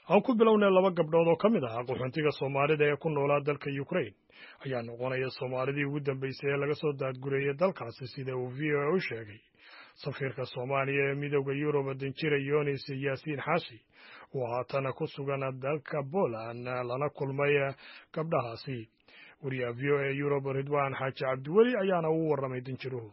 aan ku bilownay laba gabdhood oo ka mid ah qaxoontiga soomaalida ee ku noolaa dalka ukraine ayaa noqonaya soomaalidii ugu dambeysay ee laga soo daadgureeyay dalkaasi sida uu v o a u sheegay safiirka soomaaliya ee midooda yurub danjira yonis yaasiin xaashi oo haatana ku sugan dalka poland lana kulmay gabdhahaasi wariyaha v o a yurub ridwan xaaji cabdiweli ayaana uu warramay danjiruhu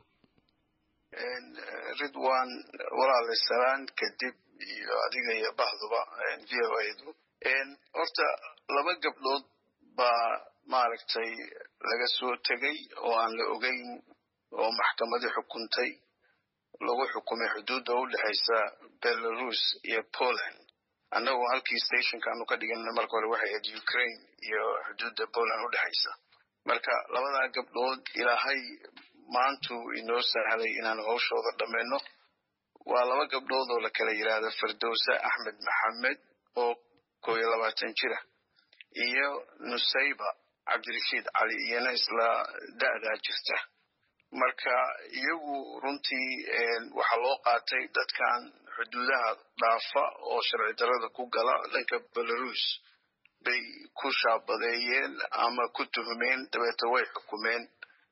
ridwan walaale salaan kadib iyo adiga iyo bahduba v o adu horta laba gabdhood baa maaragtay laga soo tegay oo aan la ogeyn oo maxkamadii xukuntay lagu xukumay xuduudda u dhexaysa belarus iyo poland annagu halkii stationka aanu ka dhiganna marka hore waxay ahayd ukraine iyo xuduudda poland u dhexaysa marka labadaa gabdhood ilaahay maantuu inoo sahlay inaan hawshooda dhammayno waa laba gabdhood oo la kala yidhaahdo firdowsa axmed maxamed oo koo iyo labaatan jira iyo nusayba cabdirashiid cali iyana isla da'daa jirta marka iyagu runtii waxaa loo qaatay dadkan xuduudaha dhaafa oo sharci darada ku gala dhanka belarus bay ku shaabadeeyeen ama ku tuhmeen dabeeta way xukumeen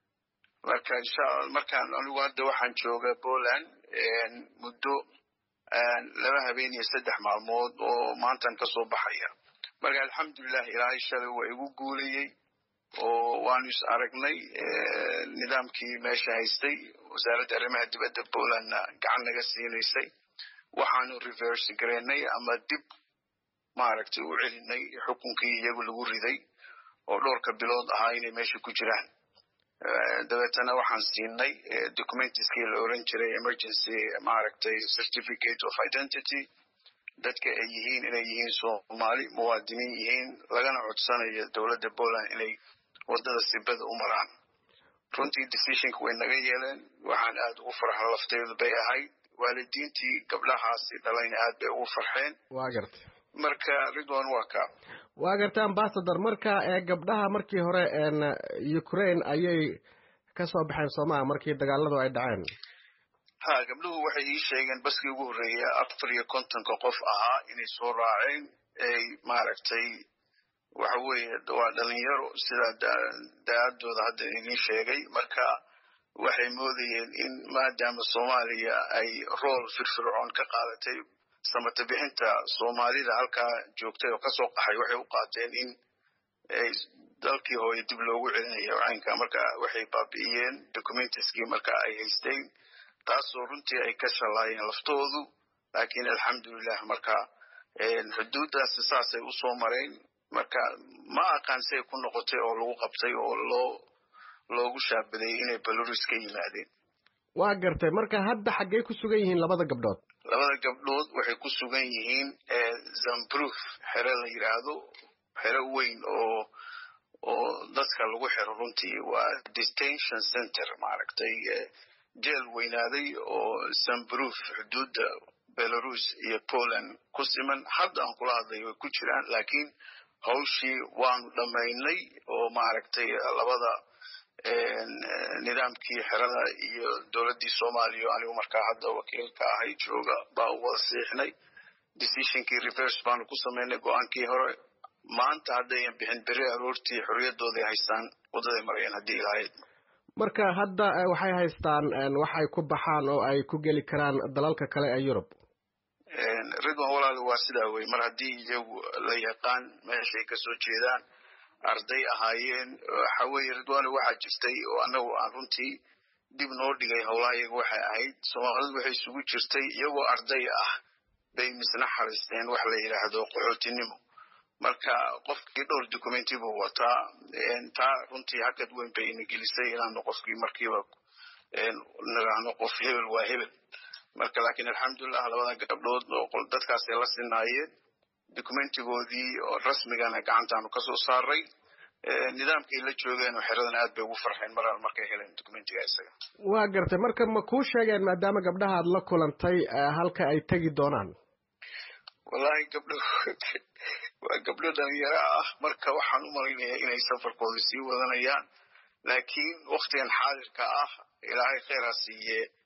marka inshaalla markaan anigu hadda waxaan jooga poland muddo laba habeen iyo saddex maalmood oo maantan ka soo baxaya marka alxamdulilah ilaahay shalay waa igu guulayey oo waanu is aragnay nidaamkii meesha haystay wasaaradda arrimaha dibadda polandna gacan naga siinaysay waxaanu reverse garaynay ama dib maaragtay u celinay xukunkii iyagu lagu riday oo dhowrka bilood ahaa inay meesha ku jiraan dabeetana waxaan siinay documentiskii la oran jiray emergency maaragtay certificate of identity dadka ay yihiin inay yihiin soomaali muwaadiniin yihiin lagana codsanayo dowladda poland inay waddada sibada u maraan runtii decisionka way naga yeeleen waxaan aad ugu farxa lafteedu bay ahayd waalidiintii gabdhahaasi dhalayna aad bay ugu farxeen waa garta marka ridwan waa ka waa garta ambasador marka gabdhaha markii hore ukraine ayay ka soo baxeen soomaa markii dagaaladu ay dhaceen ha gabdhuhu waxay ii sheegeen baskii ugu horreeya afar iyo kontonka qof ahaa inay soo raaceen ay maaragtay waxa weeye waa dhalinyaro sidaa da-adooda hadda idiin sheegay marka waxay moodayeen in maadaama soomaaliya ay rool firfircoon ka qaadatay samata bixinta soomaalida halkaa joogtay oo kasoo qaxay waxay u qaateen in dalkii hooye dib loogu celinayo caynka marka waxay baabi'iyeen documentiskii marka ay haysteen taasoo runtii ay ka shalaayeen laftoodu laakiin alxamdulilah marka xuduuddaasi saasay usoo mareen marka ma aqaan siay ku noqotay oo lagu qabtay oo loo loogu shaabadeeyey inay belarus ka yimaadeen waa gartay marka hadda xaggey ku sugan yihiin labada gabdhood labada gabdhood waxay ku sugan yihiin zambruf xero la yidhaahdo xero weyn oo oo dadka lagu xiro runtii waa detention center maaragtay jeel weynaaday oo zambruf xuduudda belarus iyo poland ku siman hadda aan kula hadlay way ku jiraan laakiin hawshii waanu dhammaynay oo maaragtay labada nidaamkii xerada iyo dowladdii soomaaliya anigu markaa hadda wakiilka ahay jooga baa u wada siixnay decisionkii reverse baanu ku samaynay go-aankii hore maanta haddayan bixin beri aroortii xorriyadooday haystaan waddaday marayeen haddii ilahayd marka hadda waxay haystaan wax ay ku baxaan oo ay ku geli karaan dalalka kale ee yurub ridwan walaal waa sidaa wey mar haddii iyagu la yaqaan meeshay kasoo jeedaan arday ahaayeen waxa weeye ridwano waxaa jirtay oo annagu aan runtii dib noo dhigay howlaha iyaga waxay ahayd soomaalidu waxay isugu jirtay iyagoo arday ah bay misna xariisteen wax la yidhaahdo qaxootinimo marka qofkii dhowr documenti buu wataa taa runtii hakad weyn bay ina gelisay inaanu qofkii markiiba niraahno qof hebel waa hebel marka laakiin alxamdulilah labada gabdhood oo dadkaasay la sinaayeen documentigoodii oo rasmigana gacantaanu kasoo saaray nidaamkay la joogeen oo xeradana aad bay ugu farxeen mar markay heleen documentiga isaga waa gartay marka ma kuu sheegeen maadaama gabdhaha aad la kulantay halka ay tegi doonaan wallahi gabdho waa gabdho dhalinyaro ah marka waxaan u malaynayaa inay safarkooda sii wadanayaan laakiin waktigan xaadirka ah ilaahay kheyr ha siiye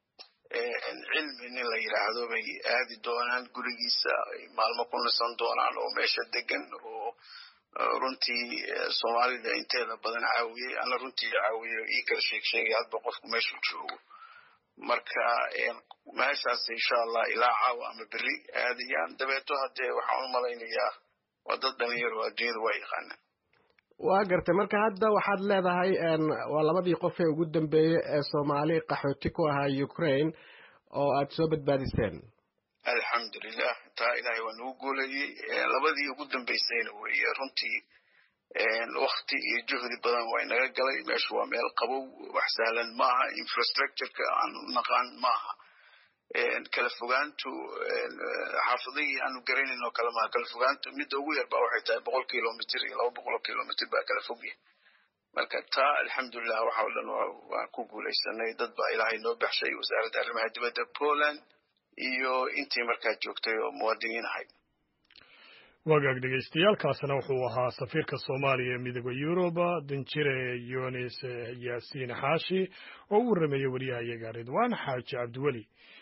cilmi nin la yidhaahdo bay aadi doonaan gurigiisa ay maalmo ku nasan doonaan oo meesha degan oo runtii soomaalida inteeda badan caawiyey ana runtii caawiyo ii kala sheeg sheegay hadba qofku meeshuu joogo marka meeshaas insha allah ilaa caawa ama beri aadayaan dabeeto haddee waxaan u malaynayaa waa dad dhalinyaro adduunyada waa yaqaanaan waa gartay marka hadda waxaad leedahay waa labadii qof ee ugu dambeeyey ee soomaali qaxooti ku ahaa ukraine oo aad soo badbaadiseen alxamdulilah taa ilaahay waa nagu guulayey labadii ugu dambeysayna weeye runtii wakti iyo juhdi badan waa inaga galay meeshu waa meel qabow wax sahlan maaha infrastructureka aan naqaan maaha kala fogaantu xaafadihii aanu garanayn oo kale maaha kala fogaantu midda ugu yar ba waxay tahay boqol kilomitr iyo laba boqol oo kilomitr baa kala fogyahay marka taa alxamdulilah waxa o dhan waan ku guulaysanay dad baa ilaahay noo baxshay wasaaradda arrimaha dibadda poland iyo intii markaa joogtay oo muwaadiniin ahayd wagaag dhegeystayaaalkaasna wuxuu ahaa safiirka soomaaliya ee midooda yuruba danjire yunis yaasiin xaashi oo u warrameeyey wariyahayaga ridwaan xaaji cabdiweli